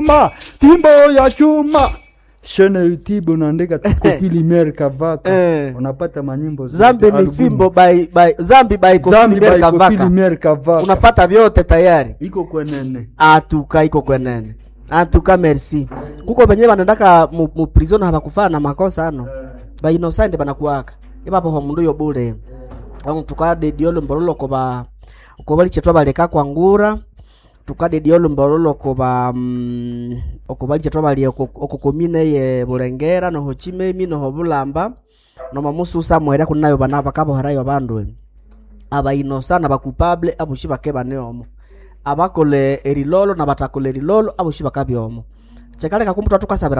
chuma fimbo ya chuma shene youtube unaandika tu Kofi Lumiere Kavaka Eh. unapata manyimbo zote, zambi ni album. fimbo by, by, zambi by Kofi Zambi Lumiere by Kofi Kavaka Lumiere Kavaka unapata vyote tayari iko kwenene atuka iko kwenene atuka merci kuko benye banendaka mu, mu prison habakufana na makosa ano ba innocent banakuaka ibapo ho mundu yo bule wangu tukade diolo mbololo ko ba ko bali chetwa baleka kwa ngura tukade diolo mbololo ko ba mm, oko bali chetwa bali oko komine ye bulengera no hochime mi no bulamba no mamusu samwera kunayo bana bakabo harayo bandu abayinosana bakupable abushi bakeba neomo abakole erilolo na batakole erilolo abushi bakabyomo chekaleka kumutwa tukasabira